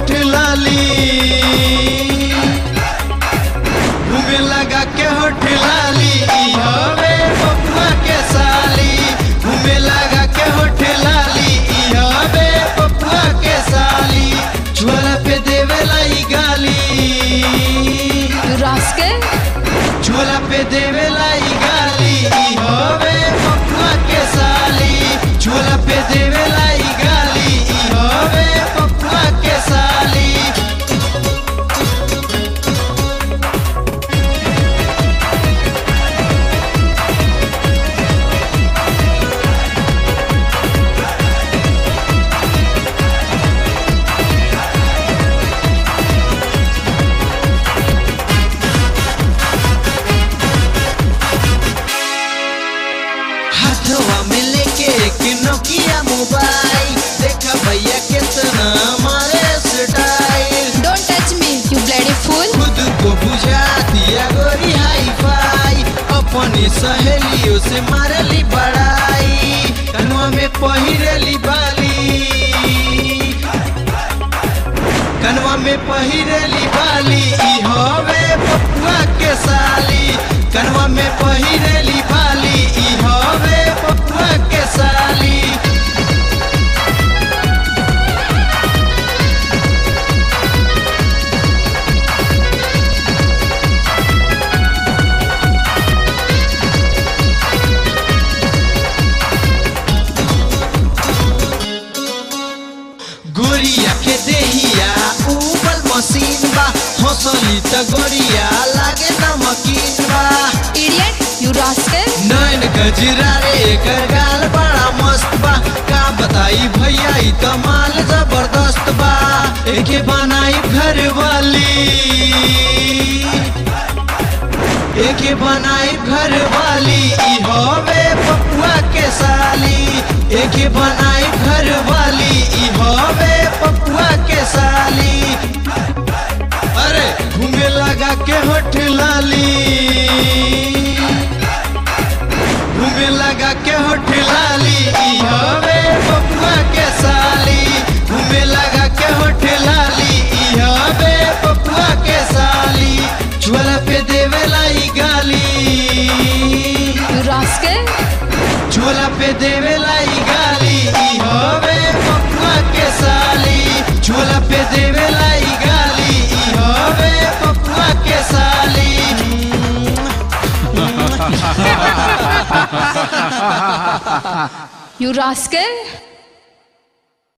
होठ लाली घूमे लगा के होठ लाली ई हवे पपुआ के साली घूमे लगा के होठ लाली ई हवे पपुआ के साली झोला पे देवे लाई गाली You rascal! झोला पे देवे लाई गाली ई हवे पपुआ के साली झोला पे देवे लाई गाली ई हवे पपुआ के साली हाथवा में लेके एक नोकिया मोबाइल देखा भैया कितना मारे style Don't touch me, you bloody fool! खुद को बुझा दिया गोरी हाई फाई अपनी सहेलियों से मारली बड़ाई कनवा में पहिरली बाली कनवा में पहिरली बाली ई हवे पपुआ के साली कनवा में पहिरली बाली ई हवे पपुआ के साली गोरिया के देहिया उबल मशीन बा हंसली त गोरिया लागे नमकीन बा Idiot! You rascal! नैन गजरा रे एकर गाल बड़ा मस्त बा का बताई भैया ई त माल जबरदस्त बा एके बनाई घर वाली एके बनाई घर वाली ई हवे पपुआ के साली एके बनाई घर वाली ई हवे पपुआ के साली अरे घूमे लगा के होठ लाली घूमे लगा के होठ लाली ई हवे पपुआ के साली घूमे लगा के होठ लाली ई हवे पपुआ के साली झोला पे देवे लाई गाली You rascal! झोला पे देवे लाई गाली ई हवे पपुआ के साली झोला पे देवे लाई गाली ई हवे पपुआ के साली You rascal!